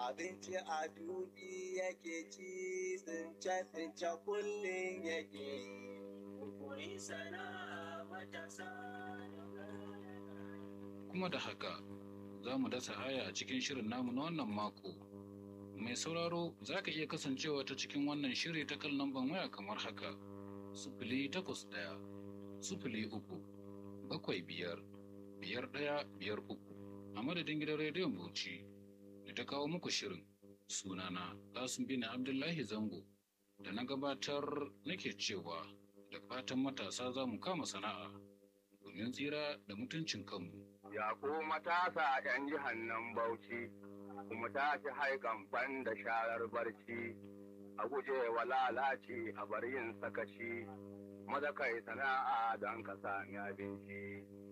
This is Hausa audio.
abinci a dubi yake ci tsince-tsince kullum yake Koyi sana'a matasa kuma da haka za mu dasa aya a cikin shirin namu na wannan mako mai sauraro za ka iya kasancewa ta cikin wannan shiri ta kan lambar waya kamar haka sufuli takwas ɗaya sufuli uku bakwai biyar biyar ɗaya biyar uku a madadin gidan rediyon bauchi da ta kawo muku shirin sunana kasim bin abdullahi zango da na gabatar nake cewa da fatan matasa za mu kama sana'a domin tsira da mutuncin kanmu Ya ku matasa ‘yan jihar nan Bauchi, kuma tashi haikan ban da sharar barci, a guje wa lalaci a bar yin sakaci, maza kai sana'a don ka sami abinci.